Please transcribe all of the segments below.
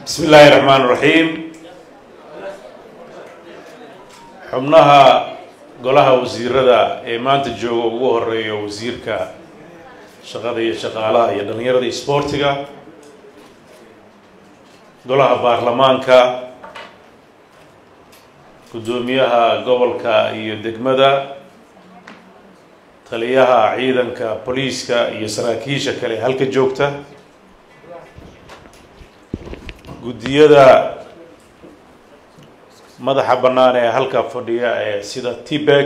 bismi illaahi raxmaan raxiim xubnaha golaha wasiirada ee maanta jooga ugu horeeya wasiirka shaqada iyo shaqaalaha iyo dhalinyarada isboortiga golaha baarlamaanka guddoomiyaha gobolka iyo degmada taliyaha ciidanka booliiska iyo saraakiisha kale halka joogta guddiyada madaxa bannaan ee halka fadhiya ee sida tibek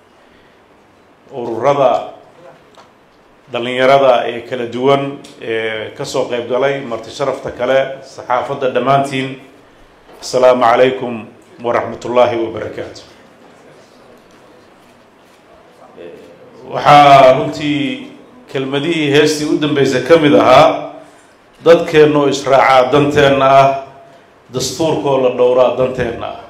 ururada dhalinyarada ee kala duwan ee kasoo qeyb galay marti sharafta kale saxaafadda dhammaantiin assalaamu calaykum waraxmat ullaahi wabarakaatu waxaa runtii kelmadihii heestii u dambeysay ka mid ahaa dadkeenna oo israacaa danteenna ah dastuurkoo la dhowraa danteenna ah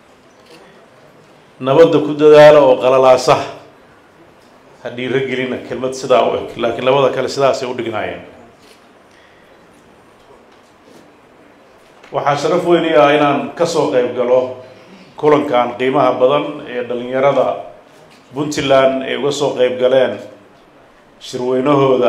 nabadda ku dadaala oo qalalaasa ha dhiiro gelina kelmad sidaa u eg laakiin labada kale sidaasay u dhignaayeen waxaa sharaf weyni ah inaan kasoo qeyb galo kulankan qiimaha badan ee dhalinyarada puntland ay uga soo qeyb galeen shirweynahooda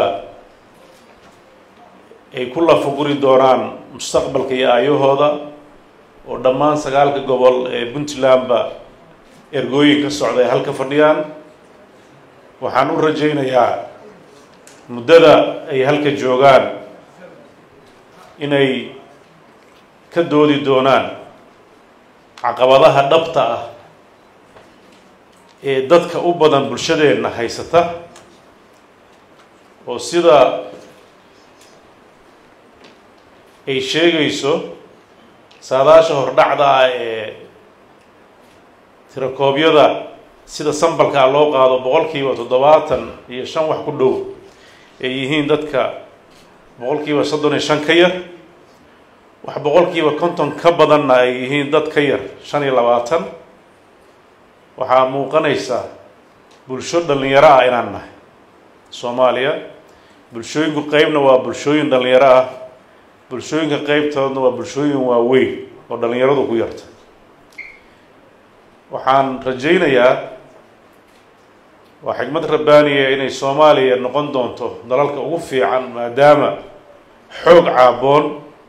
ay ku lafaguri doonaan mustaqbalka iyo aayahooda oo dhammaan sagaalka gobol ee puntlandba ergooyin ka socda ay halka fadhiyaan waxaan u rajaynayaa muddada ay halka joogaan inay ka doodi doonaan caqabadaha dhabta ah ee dadka u badan bulshadeenna haysata oo sida ay sheegayso saadaasha hordhacda ah ee tirakoobyada sida sambalkaa loo qaado boqolkiiba toddobaatan iyo shan wax ku dhow ay yihiin dadka boqolkiiba soddon iyo shan ka yar wax boqolkiiba konton ka badanna ay yihiin dad ka yar shan iyo labaatan waxaa muuqanaysa bulsho dhalinyaro ah inaan nahay soomaaliya bulshooyinku qeybna waa bulshooyin dhalinyaro ah bulshooyinka qeybtoodna waa bulshooyin waaweyn oo dhalinyaradu ku yarta waxaan rajaynayaa waa xigmad rabbaaniya inay soomaaliya noqon doonto dalalka ugu fiican maadaama xoog caaboon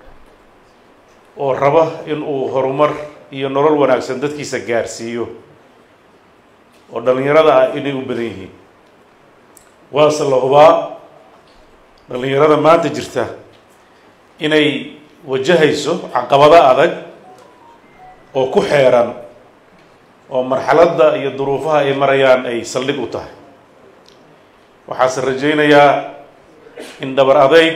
oo raba in uu horumar iyo nolol wanaagsan dadkiisa gaarsiiyo oo dhalinyarada ah inay u badan yihiin waase la hubaa dhalinyarada maanta jirta inay wajahayso caqabado adag oo ku xeeran oo marxaladda iyo duruufaha ay marayaan ay saldhig u tahay waxaase rajaynayaa in dhabar adayg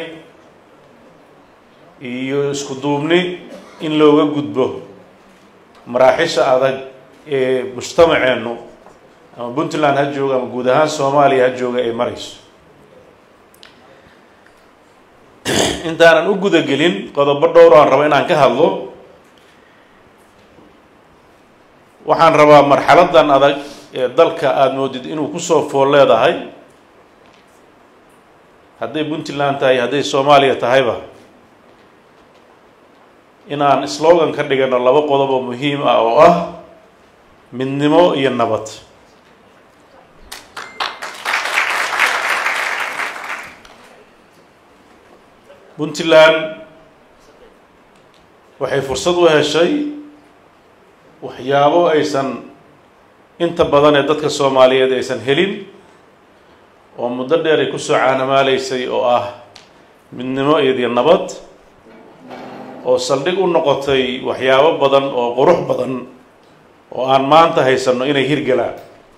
iyo isku duubni in looga gudbo maraaxisha adag ee mujtamaceennu ama puntland ha jooga ama guud ahaan soomaaliya ha jooga ay marayso intaanan u gudagelin qodobo dhowr aan rabo inaan ka hadlo waxaan rabaa marxaladan adag ee dalka aada moodid inuu kusoo fool leedahay hadday puntland tahay hadday soomaaliya tahayba inaan slogan ka dhigano laba qodob oo muhiim ah oo ah midnimo iyo nabad puntland waxay fursad u heshay waxyaabo aysan inta badan ee dadka soomaaliyeed aysan helin oo muddo dheer ay kusoo caanamaaleysay oo ah midnimo iyo nabad oo saldhig u noqotay waxyaabo badan oo qurux badan oo aan maanta haysanno inay hirgalaan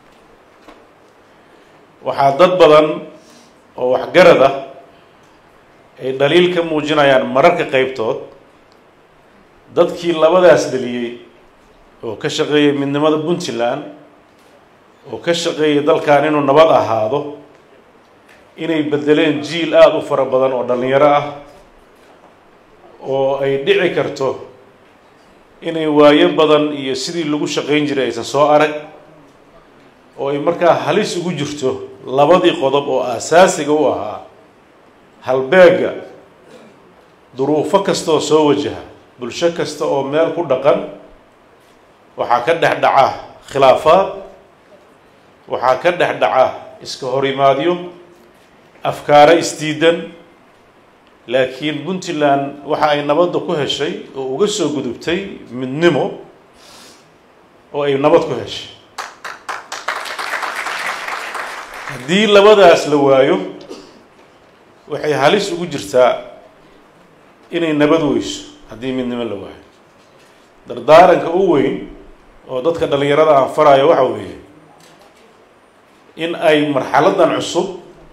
waxaa dad badan oo waxgarad ah ay dhaliil ka muujinayaan mararka qeybtood dadkii labadaas dhaliyey oo ka shaqeeyay midnimada puntland oo ka shaqeeyay dalkan inuu nabad ahaado inay bedeleen jiil aada u fara badan oo dhalinyaro ah oo ay dhici karto inay waayo badan iyo sidii lagu shaqayn jiray aysan soo arag oo ay markaa halis ugu jirto labadii qodob oo aasaasiga u ahaa halbeega duruufo kastoo soo wajaha bulsho kasta oo meel ku dhaqan waxaa ka dhex dhaca khilaafaad waxaa ka dhex dhaca iska horimaadyo afkaaro isdiidan laakiin puntland waxa ay nabadda ku heshay oo uga soo gudubtay midnimo oo ay nabad ku heshay haddii labadaas la waayo waxay halis ugu jirtaa inay nabad weyso haddii midnimo la waayo dardaaranka u weyn oo dadka dhallinyarada aan farayo waxa weeye in ay marxaladan cusub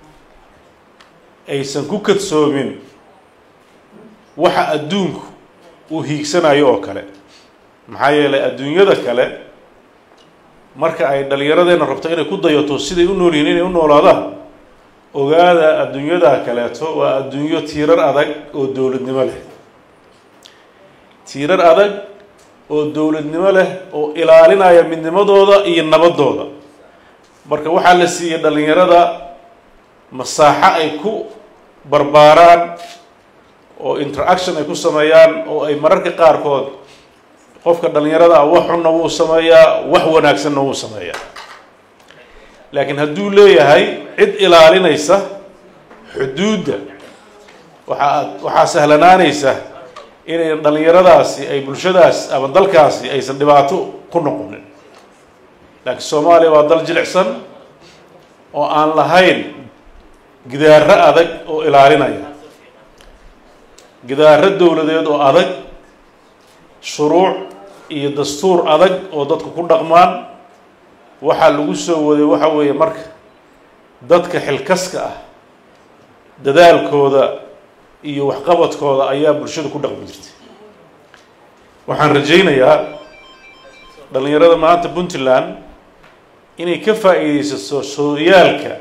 aysan ku kadsoomin waxa adduunku uu hiigsanayo oo kale maxaa yeelay adduunyada kale marka ay dhallinyaradeenna rabto inay ku dayato siday u nool yihiin inay u noolaadaan ogaada adduunyada kaleeto waa adduunyo tiirar adag oo dowladnimo leh tiirar adag oo dowladnimo leh oo ilaalinaya midnimadooda iyo nabadooda marka waxaa la siiyey dhallinyarada masaaxo ay ku barbaaraan oo interaction ay ku sameeyaan oo ay mararka qaarkood qofka dhallinyarada ah wax xunna wuu sameeyaa wax wanaagsanna wuu sameeyaa laakiin hadduu leeyahay cid ilaalinaysa xuduudda waxaa waxaa sahlanaanaysa inay dhallinyaradaasi ay bulshadaas ama dalkaasi aysan dhibaato ku noqonin laakiin soomaaliya waa dal jilicsan oo aan lahayn gidaaro adag oo ilaalinaya gidaaro dowladeed oo adag shuruuc iyo dastuur adag oo dadku ku dhaqmaan waxaa lagu soo waday waxa weeye marka dadka xilkaska ah dadaalkooda iyo waxqabadkooda ayaa bulshada ku dhaqmi jirtay waxaan rajaynayaa dhallinyarada maanta puntland inay ka faa'iideysato sooyaalka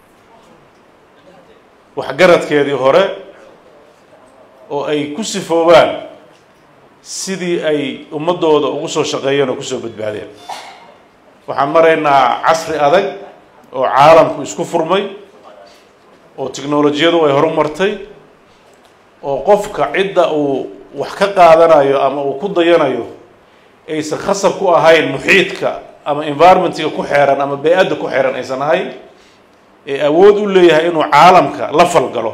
waxgaradkeedii hore oo ay ku sifoobaan sidii ay ummadooda ugu soo shaqeeyeen oo kusoo badbaadeen waxaan maraynaa casri adag oo caalamku isku furmay oo tiknolojiyadu ay horumartay oo qofka cidda uu wax ka qaadanayo ama uu ku dayanayo aysan khasab ku ahayn muxiidka ama environmentiga ku xeeran ama bey-adda ku xeeran aysan ahayn ee awood u leeyahay inuu caalamka la falgalo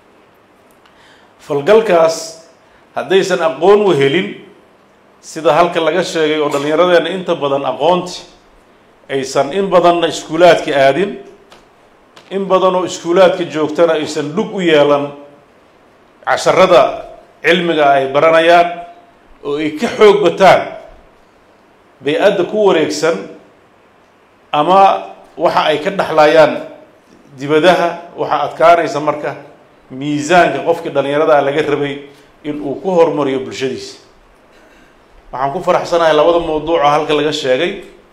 falgalkaas haddaysan aqoon u helin sida halka laga sheegay oo dhallinyaradeenna inta badan aqoonti aysan in badanna iskuulaadka aadin in badan oo iskuulaadka joogtana aysan dhug u yeelan casharada cilmiga ay baranayaan oo ay ka xoog bataan bey-adda ku wareegsan ama waxa ay ka dhexlayaan dibadaha waxaa adkaanaysa marka miisaanka qofkii dhallinyarada laga rabay in uu ku horumariyo bulshadiisa waxaan ku faraxsanahay labada mawduuco halka laga sheegay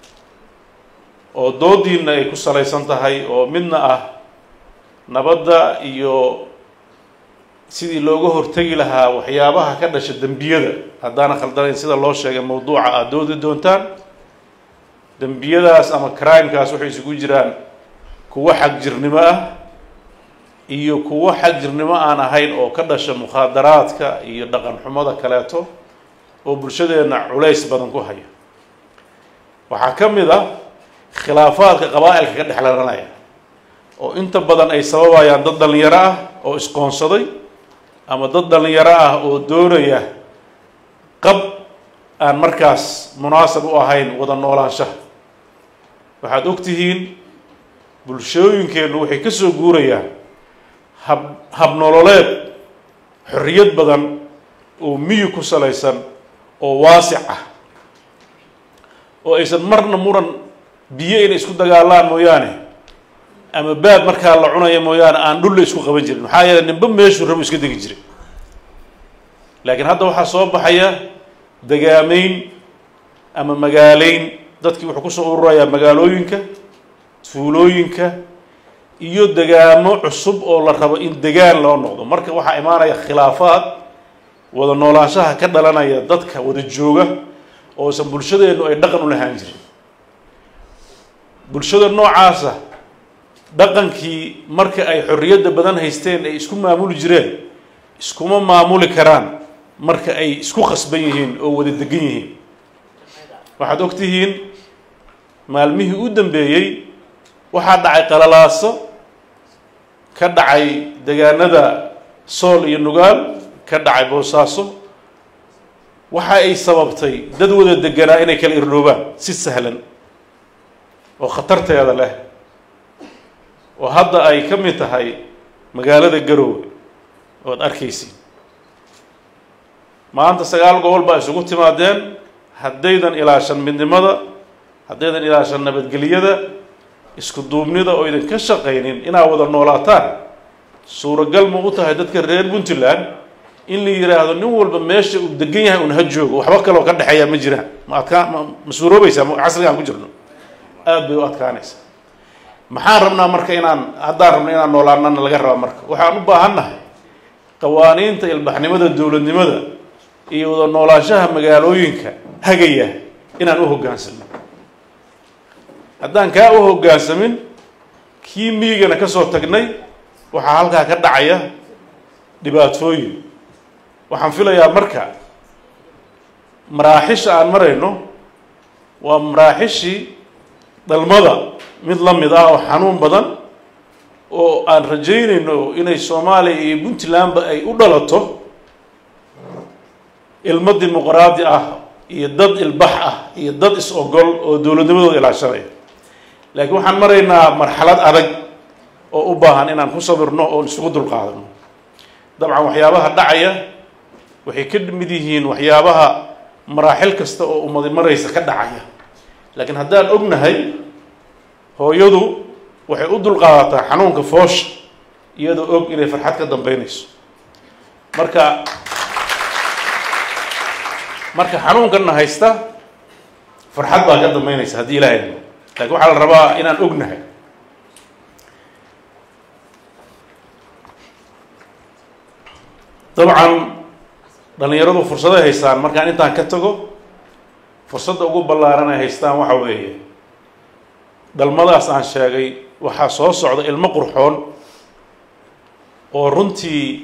oo doodiina ay ku salaysan tahay oo midna ah nabadda iyo sidii looga hortegi lahaa waxyaabaha ka dhasha dembiyada haddaana khaldanayn sida loo sheegay mawduuca aada doodi doontaan dembiyadaas ama crimekaas waxay isugu jiraan kuwo xagjirnimo ah iyo kuwo xagjirnimo aan ahayn oo ka dhasha mukhaadaraadka iyo dhaqan xumada kaleeto oo bulshadeenna culays badan ku haya waxaa ka mid ah khilaafaadka qabaa-ilka ka dhexlaranaya oo inta badan ay sababayaan dad dhallinyaro ah oo isqoonsaday ama dad dhallinyaro ah oo doonaya qab aan markaas munaasab u ahayn wada noolaanshaha waxaad og tihiin bulshooyinkeennu waxay ka soo guurayaan hab habnololeed xorriyad badan oo miyi ku salaysan oo waasic ah oo aysan marna muran biyo inay isku dagaalaan mooyaane ama baad markaa la cunaya mooyaane aan dhulla isku qaban jirin maxaa yeele ninba meeshuu rabo iska degi jiray laakiin hadda waxaa soo baxaya dagaameyn ama magaaleyn dadkii wuxuu kusoo ururayaa magaalooyinka tuulooyinka iyo degaamo cusub oo la rabo in degaan loo noqdo marka waxaa imaanaya khilaafaad wada noolaanshaha ka dhalanaya dadka wada jooga oosan bulshadeennu ay dhaqan u lahaan jirin bulshada noocaasa dhaqankii marka ay xorriyadda badan haysteen ay isku maamuli jireen iskuma maamuli karaan marka ay isku khasban yihiin oo wada degan yihiin waxaad og tihiin maalmihii u dambeeyey waxaa dhacay qalalaaso ka dhacay degaanada sool iyo nugaal ka dhacay boosaaso waxa ay sababtay dad wada deganaa inay kala irdhoobaan si sahlan oo khatarteeda leh oo hadda ay ka mid tahay magaalada garoowe oad arkaysiin maanta sagaal gobol baa isugu timaadeen haddaydan ilaashan midnimada haddaydan ilaashan nabadgelyada isku duubnida oo idinka shaqaynin inaad wada noolaataan suuragal ma u tahay dadka reer puntland in la yidhaahdo nin walba meesha uu degan yahay un ha joogo waxba kaloo ka dhexeeya ma jiraan ma adkaa ma ma suuroobaysaa ma casrigaan ku jirno aada bay u adkaanaysaa maxaan rabnaa marka inaan haddaan rabno inaan noolaanana laga rabaa marka waxaan u baahannahay qawaaniinta ilbaxnimada dowladnimada iyo wada noolaanshaha magaalooyinka hagaya inaan u hoggaansamin haddaan kaa u hoggaansamin kii miigana ka soo tagnay waxaa halkaa ka dhacaya dhibaatooyin waxaan filayaa marka maraaxisha aan marayno waa maraaxishii dhalmada mid la mid ah oo xanuun badan oo aan rajaynayno inay soomaaliya iyo puntlandba ay u dhalato ilmo dimuqraadi ah iyo dad ilbax ah iyo dad is-ogol oo dowladnimadooda ilaashanaya laakiin waxaan maraynaa marxalad adag oo u baahan inaan ku sabirno oon isugu dulqaadano dabcan waxyaabaha dhacaya waxay ka mid yihiin waxyaabaha maraaxil kasta oo ummadi maraysa ka dhacaya laakiin haddaan ognahay hooyadu waxay u dulqaadataa xanuunka foosha iyadoo og inay farxad ka dambeynayso marka marka xanuunkanna haysta farxad baa ka dambeynaysa haddii ilaahay lakin waxaa la rabaa inaan ognahay dabcan dhallinyaradu fursaday haystaan markaan intaan ka tago fursadda ugu ballaaran ay haystaan waxa weeye dhalmadaas aan sheegay waxaa soo socda ilmo qurxoon oo runtii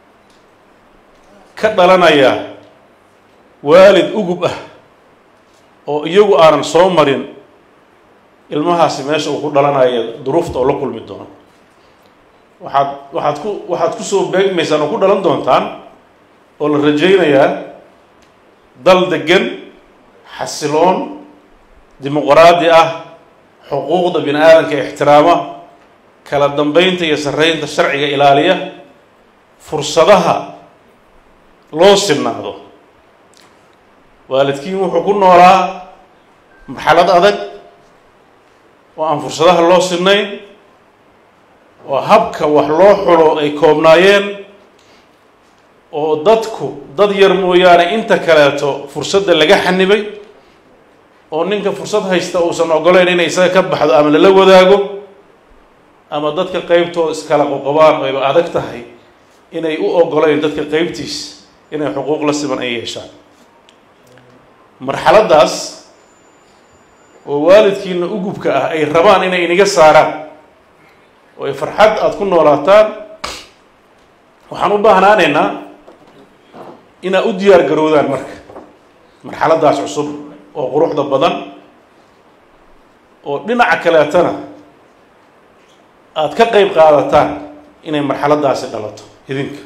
ka dhalanaya waalid ugub ah oo iyagu aanan soo marin ilmahaasi meesha uu ku dhalanaya duruufta oo la kulmi doono waxaad waxaad ku waxaad kusoo beegmaysaan oo ku dhalan doontaan oo la rajaynayaa dal degan xasiloon dimuqraadi ah xuquuqda bini aadamka ixtiraama kala dambeynta iyo sarreynta sharciga ilaaliya fursadaha loo sinaado waalidkiin wuxuu ku noolaa marxalad adag oo aan fursadaha loo sinayn oo habka wax loo xulo ay koobnaayeen oo dadku dad yar mooyaane inta kaleeto fursadda laga xanibay oo ninka fursad haysta uusan ogoleyn inay isaga ka baxdo ama lala wadaago ama dadka qeybtooda iskala qoqobaan ayba adag tahay inay u ogoleyn dadka qeybtiis inay xuquuq la siman ay yeeshaan marxaladdaas oo waalidkiina ugubka ah ay rabaan inay iniga saaraan oo ay farxad aada ku noolaataan waxaan u baahnaanaynaa inaad u diyaar garoodaan marka marxaladdaas cusub oo quruxda badan oo dhinaca kaleetana aada ka qeyb qaadataan inay marxaladdaasi dhalato idinka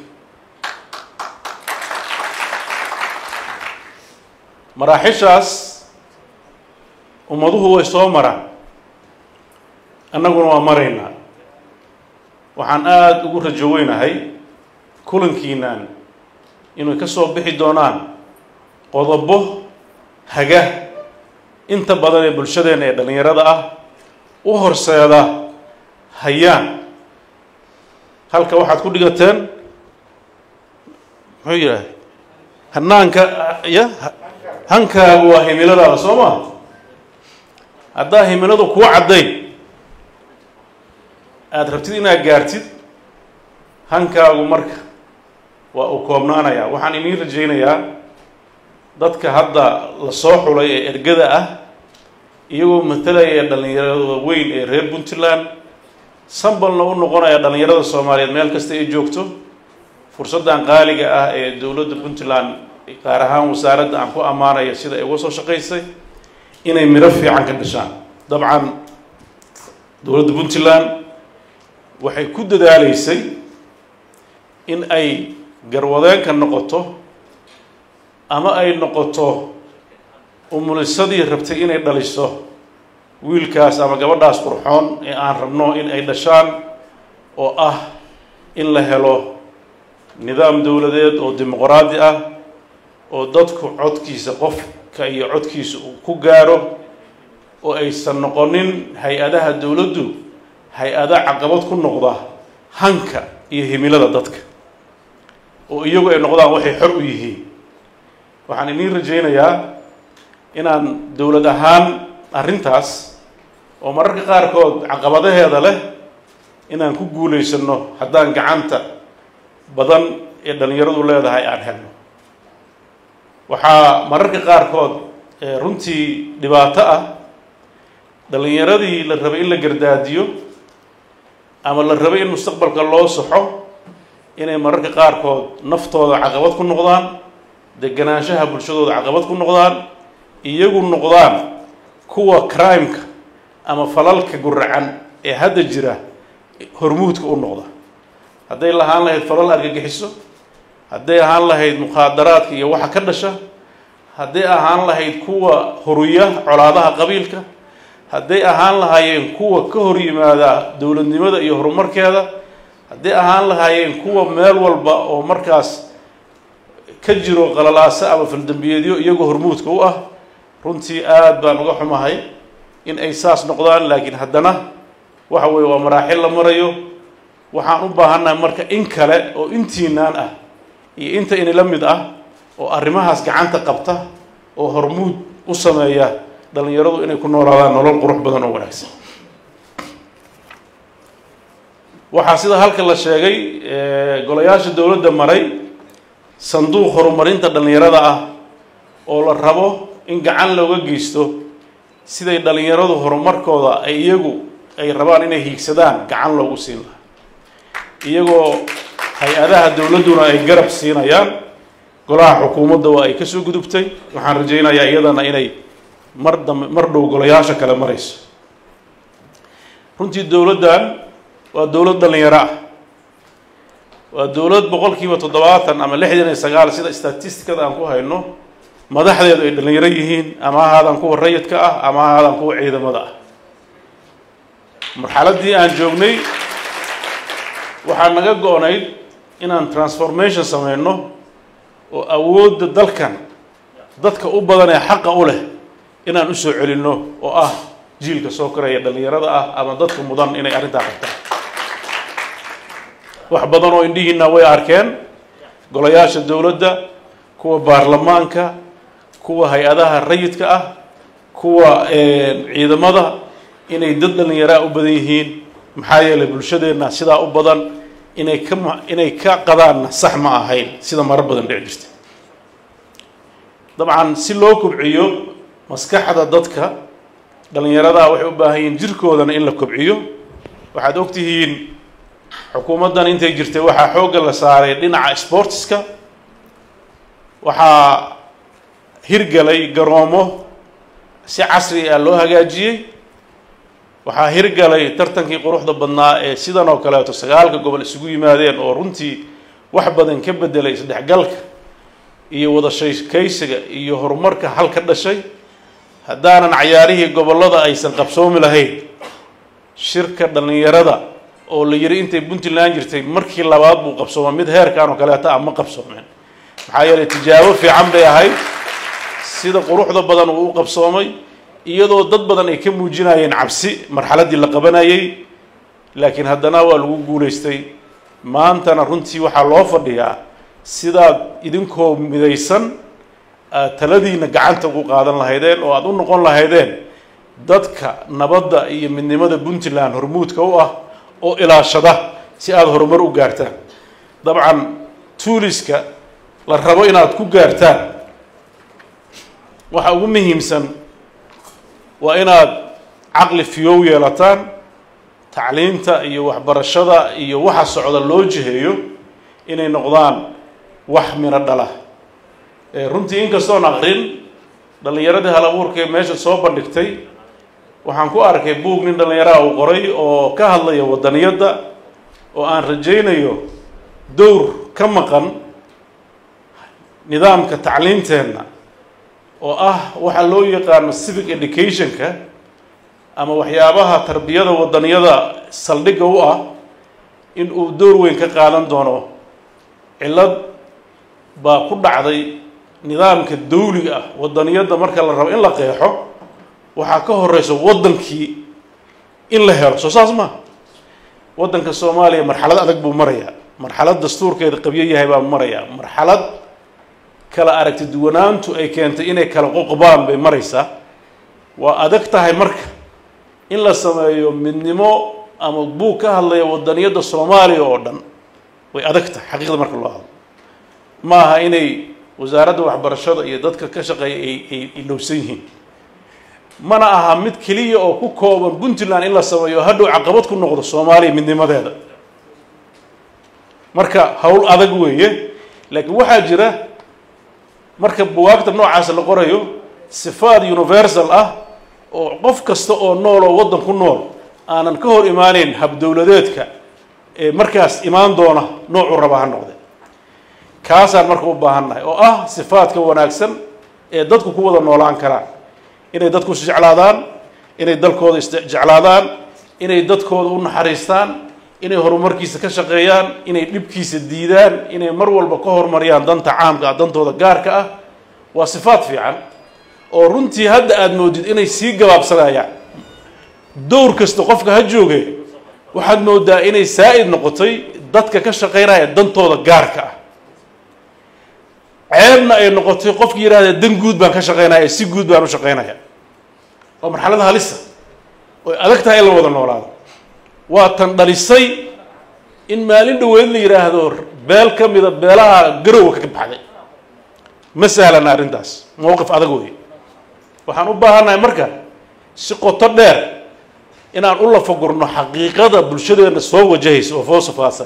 maraaxishaas ummaduhu way soo maraan annaguna waa maraynaa waxaan aada ugu rajo weynahay kulankiinaan inay ka soo bixi doonaan qodobo haga inta badan ee bulshadeenna ee dhallinyarada ah u horseeda hayaan halka waxaad ku dhigateen muxuu yidhahay hanaanka ya hankaagu waa himiladaada soo maa haddaa himiladu kuu caddayn aada rabtid inaad gaartid hankaagu marka waa uu koobnaanayaa waxaan iniin rajaynayaa dadka hadda la soo xulay ee ergada ah iyagoo matalaya dhallinyarada weyn ee reer puntland sambalna u noqonaya dhallinyarada soomaaliyeed meel kasta ay joogto fursaddan qaaliga ah ee dowladda puntland qaar ahaan wasaaradda aan ku ammaanaya sida ay uga soo shaqaysay inay midho fiican ka dhashaan dabcan dowladda puntland waxay ku dadaaleysay in ay garwadeenka noqoto ama ay noqoto umulisadii rabtay inay dhaliso wiilkaas ama gabadhaas qurxoon ee aan rabno in ay dhashaan oo ah in la helo nidaam dowladeed oo dimuqraadi ah oo dadku codkiisa qofka iyo codkiisa uu ku gaaro oo aysan noqonin hay-adaha dowladdu hay-ada caqabad ku noqda hanka iyo himilada dadka oo iyagu ay noqdaan waxay xor u yihiin waxaan iniin rajaynayaa inaan dowlad ahaan arrintaas oo mararka qaarkood caqabadaheeda leh inaan ku guulaysano haddaan gacanta badan ee dhallinyaradu leedahay aan helno waxaa mararka qaarkood runtii dhibaato ah dhallinyaradii la rabay in la gardaadiyo ama la rabay in mustaqbalka loo saxo inay mararka qaarkood naftooda caqabad ku noqdaan deganaanshaha bulshadooda caqabad ku noqdaan iyagu noqdaan kuwa crimeka ama falalka guracan ee hadda jira hormuudka u noqda hadday lahaan lahayd falal argagixiso hadday ahaan lahayd mukhaadaraadka iyo waxa ka dhasha hadday ahaan lahayd kuwa horuya colaadaha qabiilka hadday ahaan lahaayeen kuwa ka hor yimaada dowladnimada iyo horumarkeeda hadday ahaan lahaayeen kuwa meel walba oo markaas ka jiro qalalaaso ama faldambiyeedyo iyagoo hormuudka u ah runtii aada baan uga xumahay in ay saas noqdaan laakiin haddana waxa weeye waa maraaxil la marayo waxaan u baahannahay marka in kale oo intiinaan ah iyo inta inila mid ah oo arrimahaas gacanta qabta oo hormuud u sameeya dhallinyaradu inay ku noolaadaan nolol qurux badan oo wanaagsan waxaa sida halka la sheegay golayaasha dowladda maray sanduuq horumarinta dhallinyarada ah oo la rabo in gacan looga geysto siday dhallinyaradu horumarkooda ay iyagu ay rabaan inay hiigsadaan gacan loogu siin lahaa iyagoo hay-adaha dowladduna ay garab siinayaan golaha xukuumadda waa ay kasoo gudubtay waxaan rajaynayaa iyadana inay mar dambe mar dhow golayaasha kale marayso runtii dowladdan waa dowlad dhallinyaro ah waa dowlad boqol kiiba toddobaatan ama lixdan iyo sagaal sida statistikada aan ku hayno madaxdeedu ay dhallinyaro yihiin ama ahaadaan kuwa rayidka ah ama ahaadaan kuwa ciidamada ah marxaladdii aan joognay waxaa naga go-nayd inaan transformation sameyno oo awoodda dalkan dadka u badan ee xaqa u leh inaan usoo celinno oo ah jiilka soo koraya dhallinyarada ah ama dadka mudan inay arrintaa qabtaan wax badan oo indhihiina way arkeen golayaasha dowladda kuwa baarlamaanka kuwa hay-adaha rayidka ah kuwa ciidamada inay dad dhallinyaraa u badan yihiin maxaa yeelay bulshadeenna sidaa u badan inay ka inay ka qadaanna sax ma ahayn sida maro badan dhici jirta dabcan si loo kobciyo maskaxda dadka dhallinyaradaa waxay u baahan yihiin jirkoodana in la kobciyo waxaad ogtihiin xukuumaddan intay jirtay waxaa xoogga la saaray dhinaca sportska waxaa hirgalay garoomo si casri ah loo hagaajiyey waxaa hirgalay tartankii quruxda badnaa ee sidan oo kaleeto sagaalka gobol isugu yimaadeen oo runtii wax badan ka bedelay isdhexgalka iyo wada sheekaysiga iyo horumarka hal ka dhashay haddaanan cayaarihii gobollada aysan qabsoomi lahayn shirka dhallinyarada oo la yidhi intay puntland jirtay markii labaad buu qabsooma mid heerkan oo kaleeto ah ma qabsoomeen maxaa yeelay tijaabo fiican bay ahayd sida quruxda badan uu u qabsoomay iyadoo dad badan ay ka muujinayeen cabsi marxaladdii la qabanayay laakiin haddana waa lagu guulaystay maantana runtii waxaa loo fadhiyaa sidaad idinkoo midaysan aad taladiina gacanta ugu qaadan lahaydeen oo aada u noqon lahaydeen dadka nabadda iyo midnimada puntland hormuudka u ah oo ilaashada si aada horumar u gaartaan dabcan tuuliska la rabo inaad ku gaartaan waxa ugu muhiimsan waa inaad caqli fiyow yeelataan tacliinta iyo waxbarashada iyo waxa socda loo jiheeyo inay noqdaan wax miro dhala runtii inkastoon aqrin dhallinyaradii hal abuurka ee meesha soo bandhigtay waxaan ku arkay buug nin dhallinyaraha uu qoray oo ka hadlaya waddaniyadda oo aan rajaynayo dowr ka maqan nidaamka tacliinteenna oo ah waxa loo yaqaano civic educationka ama waxyaabaha tarbiyada waddaniyada saldhigga u ah in uu dowr weyn ka qaadan doono cillad baa ku dhacday nidaamka dawliga ah waddaniyadda marka la rabo in la qeexo waxaa ka horeyso waddankii in la helo soo saas maa waddanka soomaaliya marxalad adag buu marayaa marxalad dastuurkeeda qabyo yahay baa marayaa marxalad kala aragti duwanaantu ay keentay inay kala qoqbaan bay maraysaa waa adag tahay marka in la sameeyo midnimo ama buug ka hadlaya waddaniyadda soomaaliya oo dhan way adag tahay xaqiiqda marka loo hadlo ma aha inay wasaaradda waxbarashada iyo dadka ka shaqeeya ay ay ilowsan yihiin mana aha mid keliya oo ku kooban puntland in la sameeyo hadhow caqabad ku noqdo soomaaliya midnimadeeda marka howl adag weeye laakiin waxaa jira marka buwaagta noocaas la qorayo sifaad universal ah oo qof kasta oo nool oo waddan ku nool aanan ka hor imaaneyn habdowladeedka ee markaas imaan doona noocuu raba ha noqde kaasaan marka u baahannahay oo ah sifaadka wanaagsan ee dadku ku wada noolaan karaan inay dadku isjeclaadaan inay dalkooda isjeclaadaan inay dadkooda u naxariistaan inay horumarkiisa ka shaqeeyaan inay dhibkiisa diidaan inay mar walba ka horumariyaan danta caamka ah dantooda gaarka ah waa sifaad fiican oo runtii hadda aada moodid inay sii gabaabsanayaan dowr kasta qofka ha jooge waxaad moodaa inay saa-id noqotay dadka ka shaqeynaya dantooda gaarka ah ceebna ay noqotay qofki yidhahda dan guud baan ka shaqeynaya si guud baan u shaqeynaya waa marxalada halisa oy adag tahay in la wada noolaado waa tan dhalisay in maalin dhaweyd la yidhaahdo beel ka mida beelaha garowa ka baxday ma sahlana arrintaas mowqif adag wey waxaan u baahannahay marka si qoto dheer inaan u lafagurno xaqiiqada bulshadeena soo wajahaysa oo foosafaasan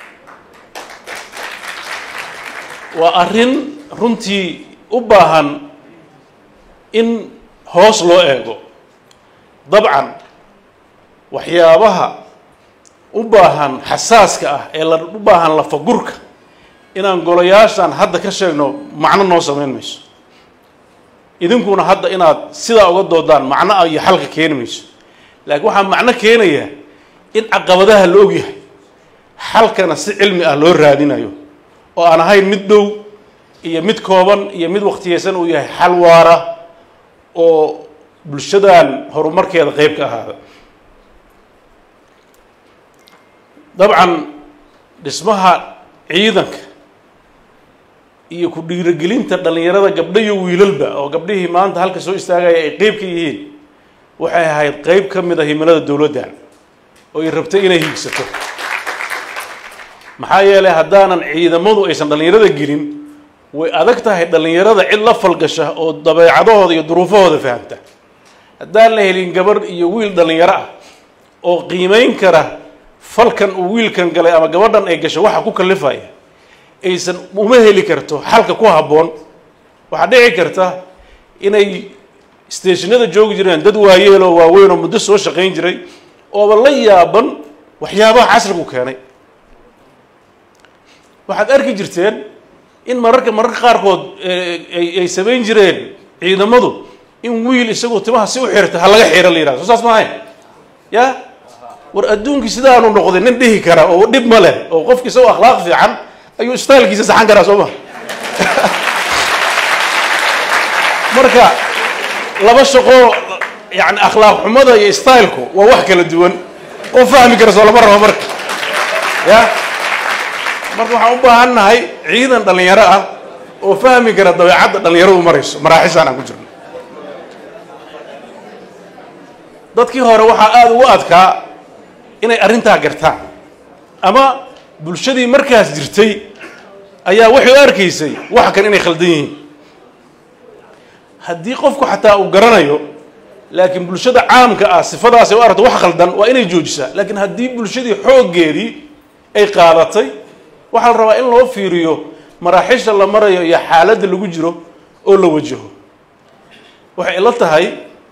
waa arrin runtii u baahan in hoos loo eego dabcan waxyaabaha u baahan xasaaska ah ee la u baahan lafagurka inaan golayaashan hadda ka sheegno macno noo samayn mayso idinkuna hadda inaad sidaa uga doodaan macno iyo xalka keeni mayso laakiin waxaa macno keenaya in caqabadaha la ogyahay xalkana si cilmi ah loo raadinayo oo aan ahayn mid dhow iyo mid kooban iyo mid waktiyeysan uu yahay xal waara oo bulshadan horumarkeeda qeyb ka ahaada dabcan dhismaha ciidanka iyo ku dhiirigelinta dhallinyarada gabdho iyo wiilalba oo gabdhihii maanta halka soo istaagaya ay qeyb ka yihiin waxay ahayd qeyb ka mid a himilada dowladdan oo ay rabtay inay hiigsato maxaa yeelay haddaanan ciidamadu aysan dhallinyarada gelin way adag tahay dhallinyarada cid la falgasha oo dabeecadahooda iyo duruufahooda fahamta haddaan la helin gabarh iyo wiil dhallinyaro ah oo qiimeyn kara falkan uu wiilkan galay ama gabadhan ay gasho waxa ku kalifaya aysan uma heli karto xalka ku habboon waxaa dhici karta inay stationada joogi jireen dad waayeel oo waaweyn oo muddo soo shaqayn jiray ooba la yaaban waxyaabaha casrigu keenay waxaad arki jirteen in mararka mararka qaarkood ay samayn jireen ciidamadu in wiil isagoo timaha si u xirta ha laga xira la yihahdo soo saas maahayn ya war adduunkii sidaanu noqday nin dhihi kara oo dhib ma leh oo qofki isagoo akhlaaq fiican ayuu stylkiisa saxan karaa soo ma marka laba shaqo yani akhlaaq xumada iyo stylku waa wax kala duwan oo fahmi kara soo lama rabo marka ya marka waxaan u baahan nahay ciidan dhallinyaro ah oo fahmi kara dabeecadda dhallinyaradu marayso maraaxishaan aan ku jirno dadkii hore waxaa aada ugu adkaa inay arrintaa gartaan ama bulshadii markaas jirtay ayaa waxay u arkaysay wax kan inay khaldan yihiin haddii qofku xataa uu garanayo laakiin bulshada caamka ah sifadaasay u aragto wax khaldan waa inay joojisaa laakiin haddii bulshadii xooggeedii ay qaadatay waxaa la rabaa in loo fiiriyo maraaxiisha la marayo iyo xaaladda lagu jiro oo la wajaho waxay ila tahay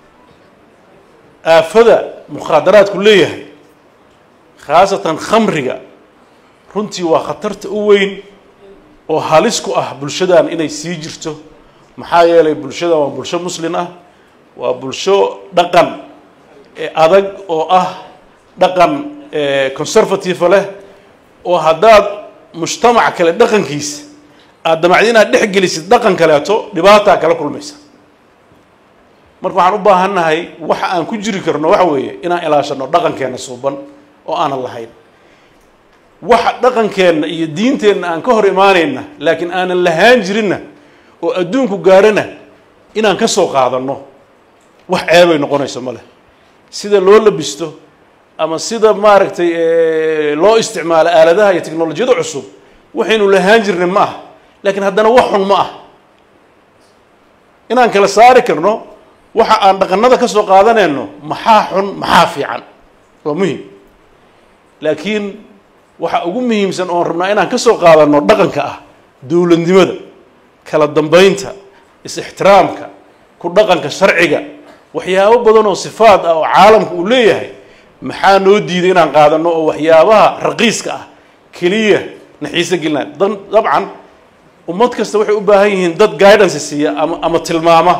aafada mukhaadaraadku leeyahay khaasatan khamriga runtii waa khatarta u weyn oo halis ku ah bulshadan inay sii jirto maxaa yeelay bulshadan waa bulsho muslin ah waa bulsho dhaqan adag oo ah dhaqan conservative leh oo haddaad mujtamac kale dhaqankiisa aada damacdi inaad dhex gelisid dhaqan kaleeto dhibaataa kala kulmaysa marka waxaan u baahannahay waxa aan ku jiri karno waxa weeye inaan ilaashano dhaqankeenna suuban oo aanan lahayn waxa dhaqankeenna iyo diinteenna aan ka hor imaanayna laakiin aanan lahaan jirinna oo adduunku gaarana inaan ka soo qaadanno wax ceebay noqonayso ma leh sida loo labisto ama sida maaragtay loo isticmaalo aaladaha iyo technolojiyada cusub waxaynu lahaan jirnay ma ah laakiin haddana wax xun ma ah inaan kala saari karno waxa aan dhaqanada ka soo qaadanayno maxaa xun maxaa fiican waa muhim laakiin waxa ugu muhiimsan oon rabnaa inaan ka soo qaadanno dhaqanka ah dowladnimada kala dambeynta is-ixtiraamka ku dhaqanka sharciga waxyaabo badan oo sifaad ah oo caalamka uu leeyahay maxaa noo diiday inaan qaadanno oo waxyaabaha raqiiska ah keliya naxiise gelinaa dan dabcan ummad kasta waxay u baahan yihiin dad guidance siiya ama ama tilmaama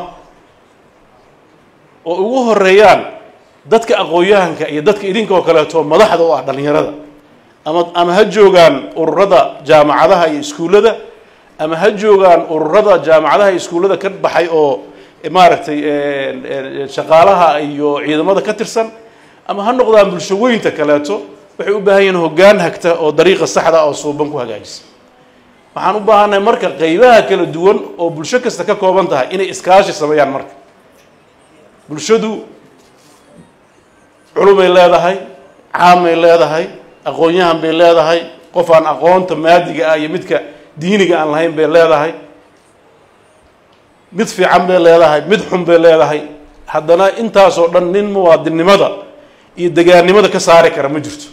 oo ugu horeeyaan dadka aqoon-yahanka iyo dadka idinka oo kaleeto madaxda u ah dhallinyarada ama ama ha joogaan ururada jaamacadaha iyo iskuullada ama ha joogaan ururada jaamacadaha iyo iskuullada ka baxay oo maaragtay shaqaalaha iyo ciidamada ka tirsan ama ha noqdaan bulsho weynta kaleeto waxay u baahan yihiin hoggaan hagta oo dariiqa saxda oo suuban ku hagaajisa waxaan u baahannahay marka qeybaha kala duwan oo bulsho kasta ka kooban tahay inay iskaashi sameeyaan marka bulshadu culumay leedahay caamay leedahay aqoon-yahan bay leedahay qof aan aqoonta maadiga ah iyo midka diiniga aan lahayn bay leedahay mid fiican bay leedahay mid xun bay leedahay haddana intaasoo dhan nin muwaadinnimada iyo degaannimada ka saari kara ma jirto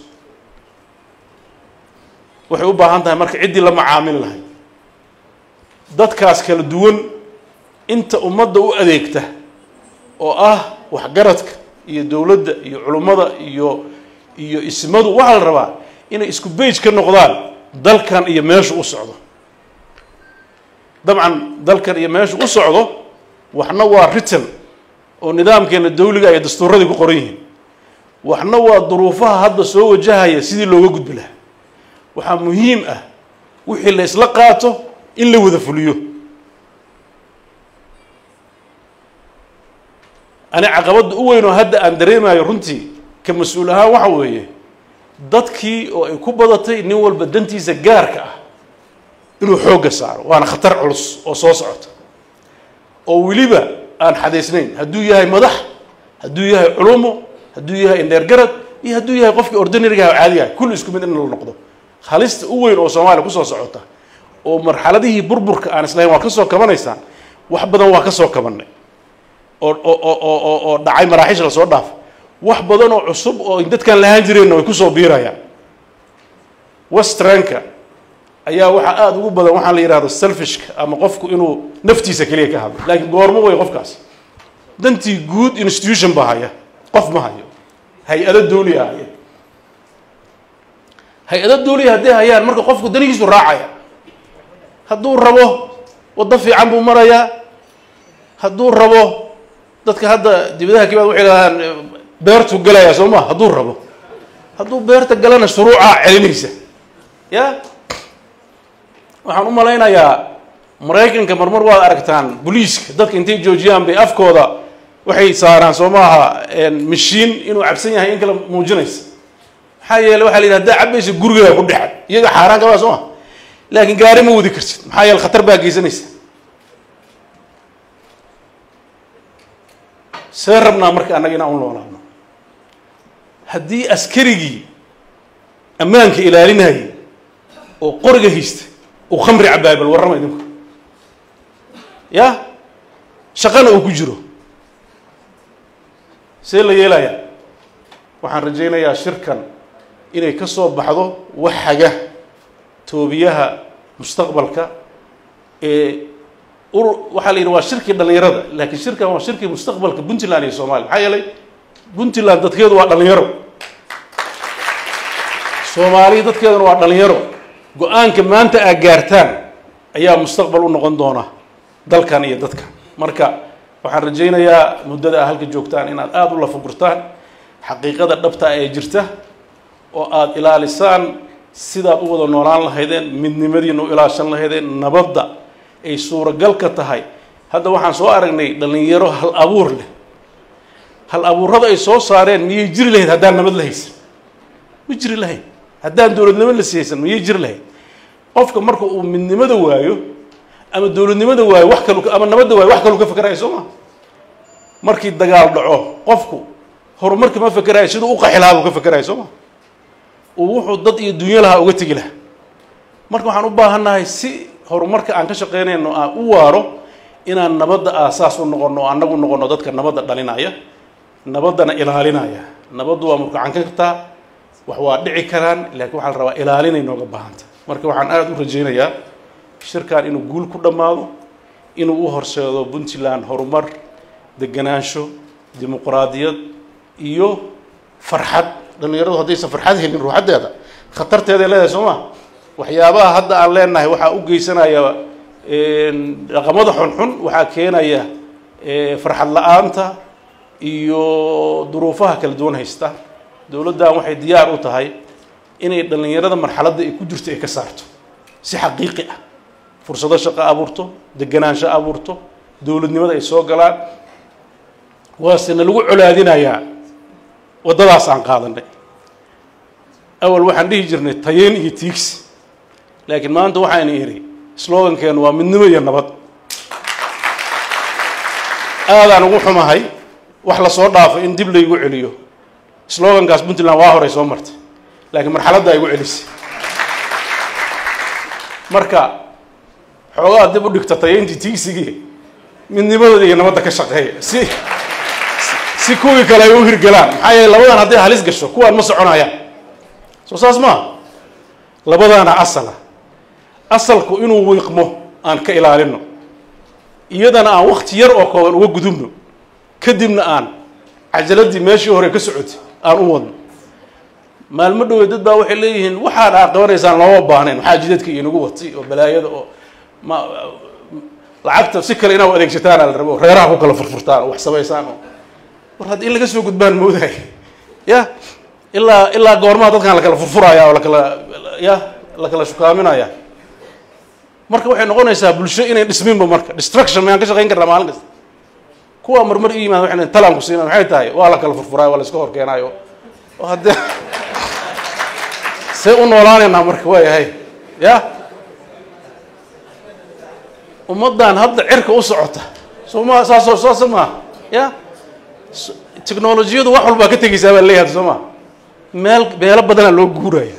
waxay u baahan tahay marka ciddii la macaamili lahay dadkaas kala duwan inta ummadda u adeegta oo ah waxgaradka iyo dowladda iyo culummada iyo iyo ismadu waxaa la rabaa inay isku bage ka noqdaan dalkan iyo meeshu u socdo dabcan dalkan iyo meeshu u socdo waxna waa written oo nidaamkeena dawliga iyo dastuuradii ku qoran yihiin waxna waa duruufaha hadda soo wajahaya sidii looga gudbi lahaa waxaa muhiim ah wixii la isla qaato in la wada fuliyo ani caqabadda u weyn oo hadda aan dareemayo runtii ka mas-uul ahaan waxa weeye dadkii oo ay ku badatay nin walba dantiisa gaarka ah inuu xoogga saaro waana khatar culus oo soo socota oo weliba aan xadaysnayn hadduu yahay madax hadduu yahay culumo hadduu yahay indheergarad iyo hadduu yahay qofkii ordinariga ah oo caadiga ah kulli isku mid in la noqdo halista u weyn oo soomaaliya kusoo socota oo marxaladihii burburka aan islahayn waa ka soo kabanaysaan wax badan waa ka soo kabannay oo oo oo oo dhacay maraaxiisha lasoo dhaafo wax badan oo cusub oo dadkaan lahaan jireenna way kusoo biirayaan westranka ayaa waxaa aada ugu badan waxaa la yidhahdo selfishka ama qofku inuu naftiisa keliya ka hadlo laakiin goormo way qofkaas dantii guud institution baa haya qof ma hayo hay-ado dawliya haya hay-ado dawliya hadday hayaan marka qofku danihiisu raacaya hadduu rabo waddo fiican buu marayaa hadduu rabo dadka hadda dibadaha kibaad waxay dhahaan beertuu galayaa soo ma hadduu rabo hadduu beerta galana shuruucaa celinaysa ya waxaan u malaynayaa maraykanka marmar waad aragtaan boliiska dadka intay joojiyaan bay afkooda waxay saaraan soo maaha mashiin inuu cabsan yahay in kale muujinaysa maxaa yeele waxa la yidhi haddaa cabaysa gurigaa ku dhexad iyaga xaaraan kabaa soo ma laakiin gaari ma wadi kartid maxaa yeele khatar baa geysanaysa see rabnaa marka annaga inaan u noolaano haddii askarigii ammaanka ilaalinayay oo qoriga haysta uu khamri cabaabal warrama idinku ya shaqana uu ku jiro see la yeelayaa waxaan rajaynayaa shirkan inay ka soo baxdo wax haga toobiyaha mustaqbalka ee ur waxaa la yidhi waa shirkii dhallinyarada laakiin shirkan waa shirkii mustaqbalka puntland iyo somalia maxaa yeelay puntland dadkeedu waa dhallinyaro soomaaliya dadkeeduna waa dhallinyaro go-aanka maanta aad gaartaan ayaa mustaqbal u noqon doona dalkan iyo dadka marka waxaan rajaynayaa muddada aa halka joogtaan inaad aada u lafagurtaan xaqiiqada dhabta ee jirta oo aada ilaalisaan sidaad u wada noolaan lahaydeen midnimadiina u ilaashan lahaydeen nabadda ay suuragal ka tahay hadda waxaan soo aragnay dhallinyaro hal abuur leh hal abuurrada ay soo saareen miyay jiri lahayd haddaan nabad la haysan ma jiri lahayd haddaan dowladnimo la siyaysan miyay jiri lahayd qofka marka uu midnimada waayo ama dowladnimada waayo wax kalu ama nabadda waayo wax kalu ka fakerayo soo ma markii dagaal dhaco qofku horumarka ma fakerayo siduu u qaxi lahaa buu ka fakerayo soo ma uu wuxuu dad iyo dunyo lahaa uga tegi lahaa marka waxaan u baahannahay si horumarka aan ka shaqaynayno aan u waaro inaan nabadda aasaas u noqono annagu noqono dadka nabadda dhalinaya nabaddana ilaalinaya nabaddu waa murkacan kartaa wax waa dhici karaan laakiin waxaa la rabaa ilaalinay nooga baahanta marka waxaan aada u rajaynayaa shirkan inuu guul ku dhammaado inuu u horseedo puntland horumar deganaansho dimuqraadiyad iyo farxad dhallinyaradu haddaysan farxad helin ruuxaddeeda khatarteeday leedahay soo ma waxyaabaha hadda aan leenahay waxaa u geysanaya dhaqamada xunxun waxaa keenaya farxad la-aanta iyo duruufaha kala duwan haysta dowladdan waxay diyaar u tahay inay dhallinyarada marxaladda ay ku jirto ay ka saarto si xaqiiqi ah fursado shaqo abuurto deganaansho abuurto dowladnimada ay soo galaan waasena lagu colaadinayaa waddadaas aan qaadanay awal waxaan dhihi jirnay tayeyn iyo tiigsi laakiin maanta waxayna idhi slogankeenu waa midnimo iyo nabad aadaan ugu xumahay wax lasoo dhaafo in dib laygu celiyo slogankaas puntland waa horay soo martay laakiin marxaladdaa igu celisay marka xoogaa dib u dhigta tayeyntii tiigsigii midnimadooda iyo nabadda ka shaqeeya si si kuwii kale ay u hirgelaan maxaa yeele labadan hadday halis gasho kuwaan ma soconayaan soo saas maa labadaana asala asalku inuu wiiqmo aan ka ilaalino iyadana aan wakti yar oo kooban uga gudubno kadibna aan cajaladii meeshii hore ka socotay aan u wadno maalmo dhowey dad baa waxay leeyihiin waxaad aa qabanaysaan looma baahnayn waxaa jidadka inagu watay oo balaayada oo ma lacagta si kale inaad adeegsataana la rabo reeraha ku kala furfurtaan oo wax samaysaan oo war hadda in laga soo gudbaan moodahay ya ilaa ilaa goormaha dadkan lakala furfuraya oo lakala ya lakala shukaaminaya marka waxay noqonaysaa bulsho inay dhisminba marka destruction mayaan ka shaqayn karnaa maalin kasta kuwa marmar i yimaada waxay talaan ku siina maxay tahay waa la kala furfuraayo waa la iska hor keenaayo oo haddee see u noolaanaynaa marka waayahay ya ummaddan hadda cirka u socota soo ma saasoo saasa maa ya technolojiyadu wax walbaa ka tegeysaa baa leeyahay soo ma meel meelo badanaa loo guuraya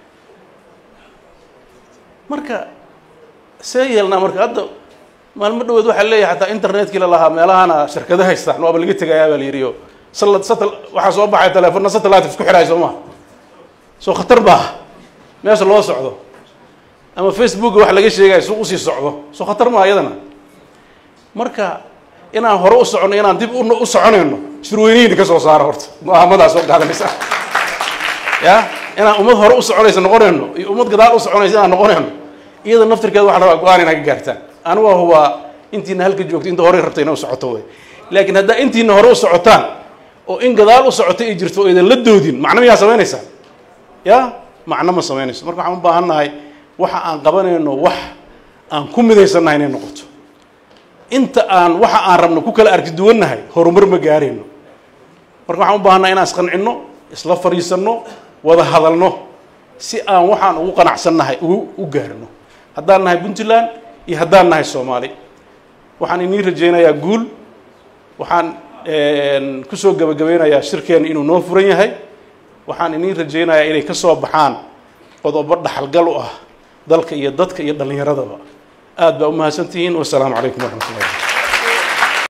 marka see yeelnaa marka hadda maalmo dhaweed waxaa leeyahay xataa internetkii la lahaa meelahana shirkado haystaan waaba laga tegayaa baa la yidhi o sal satel waxaa soo baxay teleefonna satellite isku xidhaay soo ma soo khatar baa meesha loo socdo ama facebooka wax laga sheegayo su usii socdo soo khatar maa iyadana marka inaan hore u soconno inaan dib u soconayno shirweynihina ka soo saara horta go-aamadaa soo qaadanaysa ya inaan ummad hore u soconaysa noqonayno iyo ummad gadaal u soconaysa inaan noqonayno iyada naftirkeeda waxa rabaa go-aan inaa ka gaartaan anigu hubaa intiina halka joogto inta horey rabta ina u socoto wey laakiin haddaa intiina hore u socotaan oo in gadaal u socoto ay jirto oo idan la doodin macno miyaa samaynaysaa ya macno ma samaynayso marka waxaan u baahan nahay waxa aan qabanayno wax aan ku midaysannahay inay noqoto inta aan waxa aan rabno ku kala arki duwannahay horumar ma gaarayno marka waxaan u baahannahay inaan isqancinno isla fadhiisanno wada hadalno si aan waxaan ugu qanacsannahay ugu u gaarno haddaan nahay puntland iyo haddaan nahay soomaali waxaan inii rajaynayaa guul waxaan kusoo gabagabeynayaa shirkeenna inuu noo furan yahay waxaan inii rajaynayaa inay ka soo baxaan qodobo dhaxalgal u ah dalka iyo dadka iyo dhallinyaradaba aad baa u mahadsantihiin wasalaamu calaykum waraxmat ullahi